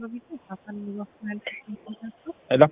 ሄሎ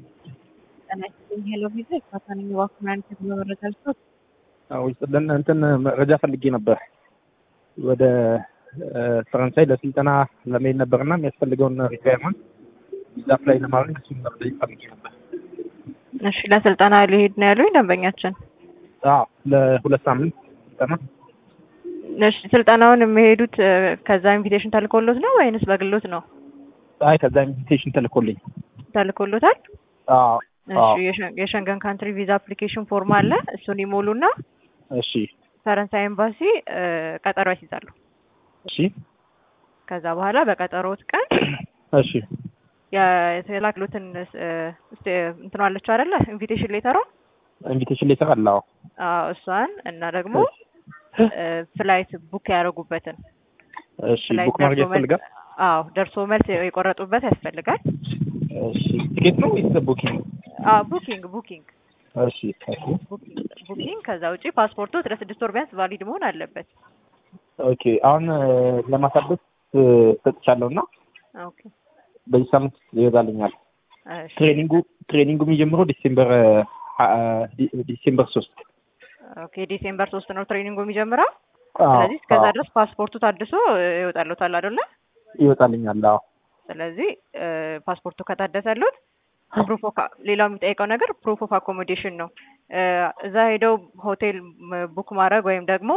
ሄሎ ቪዛ ካታኒ ዋክማን ከመረጃ ልሰጥ አዎ ይስጥልን። እንትን መረጃ ፈልጌ ነበር ወደ ፈረንሳይ ለስልጠና ለመሄድ ነበርና የሚያስፈልገውን ሪኳየርመንት ቪዛ አፕላይ ለማድረግ እሱን መረጃ ፈልጌ ነበር። እሺ ለስልጠና ሊሄድ ነው ያሉኝ ደንበኛችን። አዎ ለሁለት ሳምንት ስልጠና እሺ ስልጠናውን የሚሄዱት እ፣ ከዛ ኢንቪቴሽን ተልኮሎት ነው ወይንስ በግሎት ነው አይ ከዛ ኢንቪቴሽን ተልኮልኝ። ተልኮሎታል? አዎ እሺ አዎ የሸ- የሸንገን ካንትሪ ቪዛ አፕሊኬሽን ፎርም አለ። እሱን ይሞሉና እሺ ፈረንሳይ ኤምባሲ እ፣ ቀጠሮ ያስይዛሉ። እሺ ከዛ በኋላ በቀጠሮት ቀን እሺ የ- የተላክሉትን እ፣ እስቲ እንትኗ አለችው አይደለ ኢንቪቴሽን ሌተሯ ኢንቪቴሽን ሌተር አለ። አዎ አዎ እሷን እና ደግሞ እ፣ ፍላይት ቡክ ያደረጉበትን እሺ ፍላይት ቡክ ማድረግ ደርሶ መልስ ያስፈልጋል። አዎ ደርሶ መልስ የቆረጡበት ያስፈልጋል። እሺ ቲኬት ነው ወይስ ቡኪንግ? አዎ ቡኪንግ ቡኪንግ እሺ እሺ ቡኪንግ ቡኪንግ ከዛ ውጪ ፓስፖርቱ ለስድስት ወር ቢያንስ ቫሊድ መሆን አለበት። ኦኬ አሁን እ፣ ለማሳደስ እ፣ ሰጥቻለሁ እና ኦኬ በዚህ ሳምንት ይወጣልኛል። እሺ ትሬኒንጉ ትሬኒንጉ የሚጀምረው ዲሴምበር እ፣ ሀ- ዲ- ዲሴምበር ሶስት ኦኬ ዲሴምበር ሶስት ነው ትሬኒንጉ የሚጀምረው። አዎ፣ ስለዚህ እስከዛ አዎ፣ ድረስ ፓስፖርቱ ታድሶ እ፣ ይወጣሉታል አይደለ? ይወጣልኛል። አዎ ስለዚህ እ፣ ፓስፖርቱ ከታደሰሉት ፕሩፍ ኦፍ ሌላው የሚጠይቀው ነገር ፕሩፍ ኦፍ አኮሞዴሽን ነው። እ፣ እዛ ሄደው ሆቴል ም- ቡክ ማድረግ ወይም ደግሞ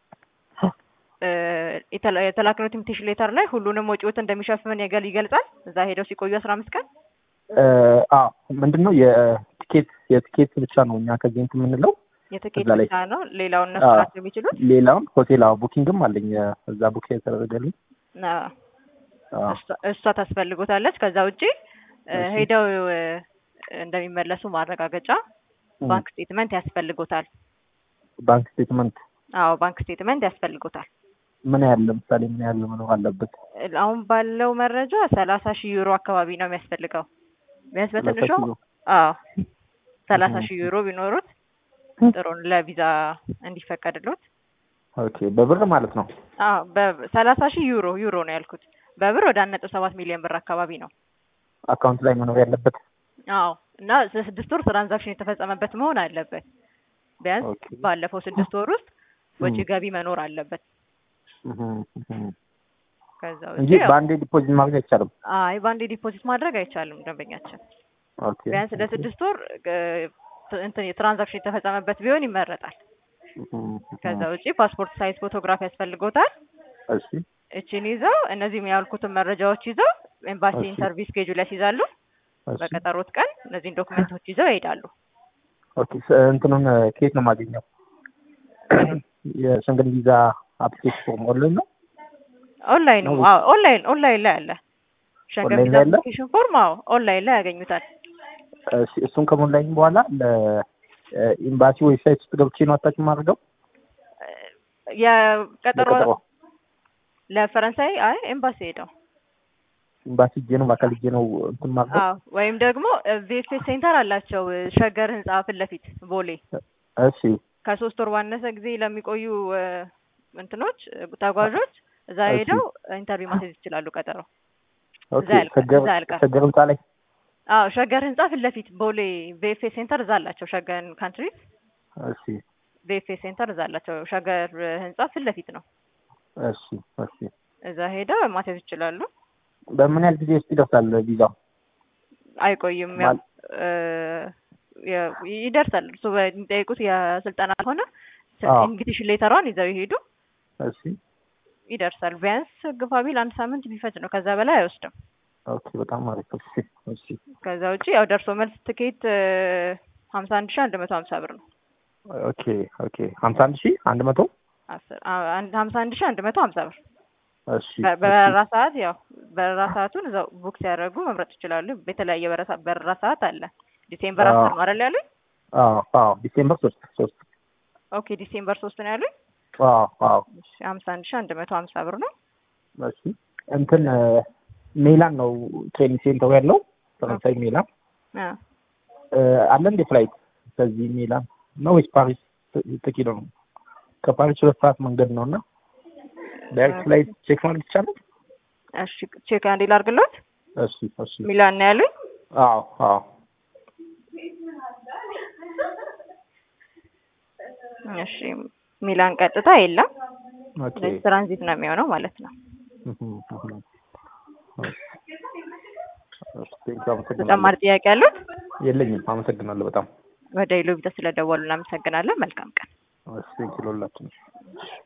እ፣ የተላ- የተላክነው ኢንቪቴሽን ሌተር ላይ ሁሉንም ወጪዎት እንደሚሸፍን የገል ይገልጻል። እዛ ሄደው ሲቆዩ አስራ አምስት ቀን እ፣ አዎ ምንድን ነው የቲኬት የቲኬት ብቻ ነው እኛ ከዚህ እንትን የምንለው የትኬት እዛ ላይ- ብቻ ነው። ሌላውን እነሱ አዎ። ናቸው የሚችሉት። ሌላውን ሆቴል አዎ ቡኪንግም አለኝ እ፣ እዛ ቡክ የተደረገልኝ አዎ። አዎ እሷ- እሷ ታስፈልጎታለች። ከዛ ውጪ እ፣ እሺ። ሄደው እ፣ እንደሚመለሱ ማረጋገጫ እ፣ ባንክ ስቴትመንት ያስፈልጎታል። ባንክ ስቴትመንት አዎ ባንክ ስቴትመንት ያስፈልጎታል። ምን ያህል ለምሳሌ ምን ያህል መኖር አለበት? እ፣ አሁን ባለው መረጃ ሰላሳ ሺህ ዩሮ አካባቢ ነው የሚያስፈልገው ቢያንስ በትንሹ ሰላሳ ኪሎ። አዎ ሰላሳ እህ። ሺህ ዩሮ ቢኖሩት ጥሩ ነው ለቪዛ እንዲፈቀድሎት። ኦኬ በብር ማለት ነው። አዎ በሰላሳ ሺህ ዩሮ ዩሮ ነው ያልኩት። በብር ወደ አንድ ነጥብ ሰባት ሚሊዮን ብር አካባቢ ነው። አካውንት ላይ መኖር ያለበት። አዎ እና ለስድስት ወር ትራንዛክሽን የተፈጸመበት መሆን አለበት። ቢያንስ ኦኬ ባለፈው ስድስት ወር ውስጥ ወጪ እም። ገቢ መኖር አለበት። እህ፣ እህ። ከዛ እንጂ ውጪ ያው- በአንዴ ዲፖዚት ማድረግ አይቻልም። አይ በአንዴ ዲፖዚት ማድረግ አይቻልም። ደንበኛችን ኦኬ ቢያንስ ለስድስት ወር እ፣ እንትን የትራንዛክሽን የተፈጸመበት ቢሆን ይመረጣል። እህ፣ እህ። ከዛ ውጪ ፓስፖርት ሳይዝ ፎቶግራፍ ያስፈልጎታል። እሺ እቺን ይዘው እነዚህም ያልኩትን መረጃዎች ይዘው ኤምባሲ እሺ። ኢንተርቪው ስኬጁል ያስይዛሉ። እሺ በቀጠሮት ቀን እነዚህን ዶክመንቶች ይዘው ይሄዳሉ። ኦኬ ስ- እንትኑን እ፣ ከየት ነው የማገኘው? የሸንገን ቪዛ አፕሊኬሽን ፎርም ኦንላይን ነው? ኦንላይን ነው ነው። አዎ ኦንላይን ኦንላይን ላይ አለ። ሸንገን ኦንላይን ቪዛ ላይ አለ? አፕሊኬሽን ፎርም አዎ ኦንላይን ላይ ያገኙታል። እሺ እሱን ከሞላኝ በኋላ ለኤምባሲ ዌብሳይት ውስጥ ገብቼ ነው አታች የማደርገው? የቀጠሮ ለቀጠሮ ለፈረንሳይ አይ ኤምባሲ ሄደው ኤምባሲ ሄጄ ነው በአካል ሄጄ ነው እንትን የማደርገው? አዎ ወይም ደግሞ ቪኤፍኤስ ሴንተር አላቸው ሸገር ህንጻ ፊት ለፊት ቦሌ እሺ ከሶስት ወር ባነሰ ጊዜ ለሚቆዩ እ፣ እንትኖች እ፣ ተጓዦች እዛ እሺ። ሄደው ኢንተርቪው ማስያዝ ይችላሉ። ቀጠሮ ኦኬ እዛ ያልቃል፣ ሸገር እዛ ያልቃል። ሸገር ህንጻ ላይ አዎ ሸገር ህንጻ ፊት ለፊት ቦሌ ቪኤፍኤስ ሴንተር እዛ አላቸው። ሸገር ካንትሪ እሺ ቪኤፍኤስ ሴንተር እዛ አላቸው። ሸገር ህንጻ ፊት ለፊት ነው። እሺ እሺ እዛ ሄደው ማስያዝ ይችላሉ። በምን ያህል ጊዜ ውስጥ ይደርሳል ቪዛው? አይቆይም። ያው ማል- እ፣ የ- ይደርሳል። እሱ በሚጠይቁት የስልጠና ሆነ አዎ። ኢንቪቴሽን ሌተሯን ይዘው ይሄዱ እሺ ይደርሳል። ቢያንስ ግፋ ቢል አንድ ሳምንት ቢፈጅ ነው። ከዛ በላይ አይወስድም። ኦኬ በጣም አሪፍ እሺ እሺ ከዛ ውጪ ያው ደርሶ መልስ ትኬት ሀምሳ አንድ ሺ አንድ መቶ ሀምሳ ብር ነው። ኦኬ ኦኬ ሀምሳ አንድ ሺህ አንድ መቶ አስር አ- አንድ ሀምሳ አንድ ሺ አንድ መቶ ሀምሳ ብር እሺ በ- በበረራ ሰዓት ያው በረራ ሰዓቱን እዛው ቡክ ሲያደርጉ መምረጥ ይችላሉ። የተለያየ በረሳ- በረራ ሰዓት አለ። ዲሴምበር አዎ። አስር ነው አይደል ያሉኝ? አዎ አዎ ዲሴምበር ሶስት ሶስት ኦኬ ዲሴምበር ሶስት ነው ያሉኝ። አዎ አዎ ሀምሳ አንድ ሺ አንድ መቶ ሀምሳ ብር ነው። እሺ እንትን እ፣ ሜላን ነው ትሬኒንግ ሴንተሩ ያለው ፈረንሳይ ሜላን አ፣ እ፣ አለ እንዴ ፍላይት ከዚህ ሜላን ነው ወይስ ፓሪስ ጥቂት ነው? ከፓሪስ ሁለት ሰዓት መንገድ ነው እና ዳይሬክት ፍላይት ቼክ ማድረግ ይቻላል? እሺ ቼክ አንዴ ላድርግሎት። እሺ እሺ ሚላን ነው ያሉኝ። አዎ አዎ እሺ ሚላን ቀጥታ የለም። ኦኬ ስለዚህ ትራንዚት ነው የሚሆነው ማለት ነው። ቴንኪው አመሰግናለሁ። ተጨማሪ ጥያቄ ያሉት? የለኝም። አመሰግናለሁ በጣም ወደ ኢሉቢታ ስለደወሉ እናመሰግናለን። መልካም ቀን። ቴንኪው ለሁላችንም።